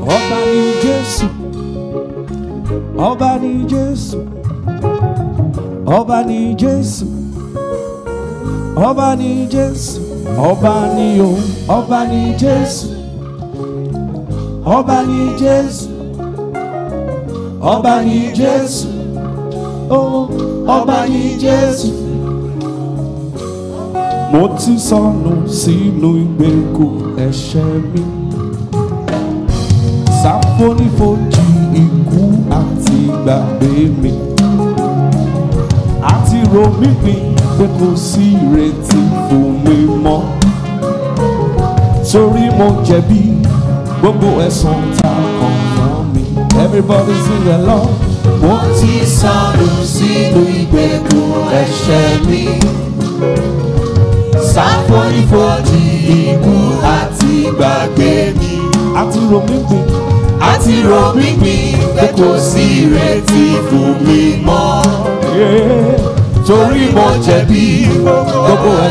ọba ní jésù ọba ní jésù ọba ní jésù ọba ní jésù ọba ní o ọba ní jésù ọba ní jésù ọba ní jésù o ọba ní jésù. mo ti sọnù sínú ìgbèkùn ẹ̀ṣẹ̀ mi sáfónífojì ikú àti gbàgbé mi àti rò mí pin pé kò sí ìrètí fún mi mọ́ torí mo jẹ̀bi gbogbo ẹ̀sùn tá a kàn fún mi everybody sing along mo ti sọnù sínú ìgbèkùn ẹ̀ṣẹ̀ mi sáfónífojì ikú àti gbàgbé mi àti rò mí pin àti rò mí pin pé kò sí ìrètí fún mi mọ́. Yeah. torí mo jẹ̀bi gbogbo